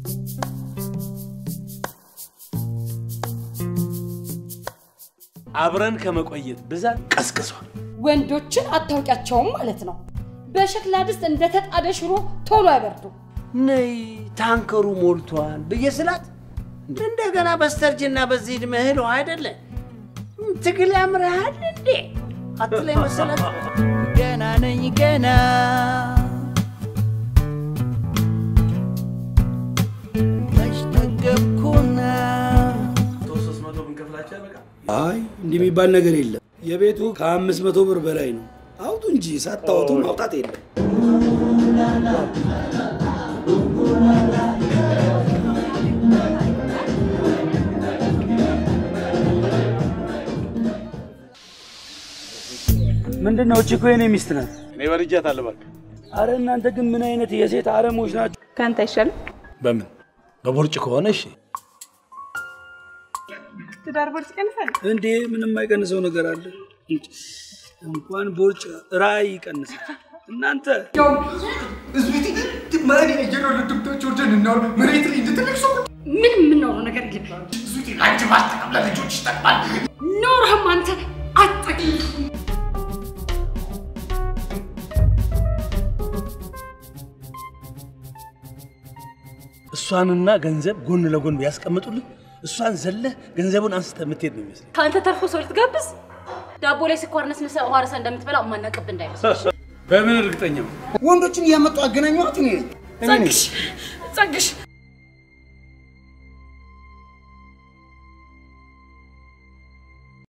አብረን ከመቆየት ብዛት ቀዝቅዟል። ወንዶችን አታውቂያቸውም ማለት ነው። በሸክላ ድስት እንደተጣደ ሽሮ ቶሎ አይበርዱም። ነይ ታንከሩ ሞልቷል ብዬ ስላት እንደገና በስተርጅና በዚህ ዕድሜ እህል ውሃ አይደለ ትግል ያምርሃል እንዴ አትለኝ መሰለት ገና ነኝ ገና መች ጠገብኩና አይ እንዲህ የሚባል ነገር የለም። የቤቱ ከአምስት መቶ ብር በላይ ነው። አውጡ እንጂ ሳታወጡ ማውጣት የለም። ምንድን ነው? እቺ እኮ የኔ ሚስት ናት። እኔ በልጃታለሁ። እባክህ አረ እናንተ ግን ምን አይነት የሴት አረሞች ናቸው? ከአንተ አይሻልም? በምን በቦርጭ ከሆነ እሺ። ትዳር ቦርጭ ይቀንሳል? እንዴ ምንም አይቀንሰው ነገር አለ? እንኳን ቦርጭ ራይ ይቀንሳል። እናንተ ምን የምናወራው ነገር የለም። ኖርህም አንተ አጠቅም እሷንና ገንዘብ ጎን ለጎን ቢያስቀምጡልህ እሷን ዘለህ ገንዘቡን አንስተህ የምትሄድ ነው ይመስለኝ። ከአንተ ተርፎ ሰው ልትጋብዝ ዳቦ ላይ ስኳር ነስንሰ ውሃ ረሰ እንደምትበላ ማናቀብ እንዳይመስል። በምን እርግጠኛ ነው? ወንዶችን እያመጡ አገናኘኋት እኔ ነኝ። ጸግሽ ጸግሽ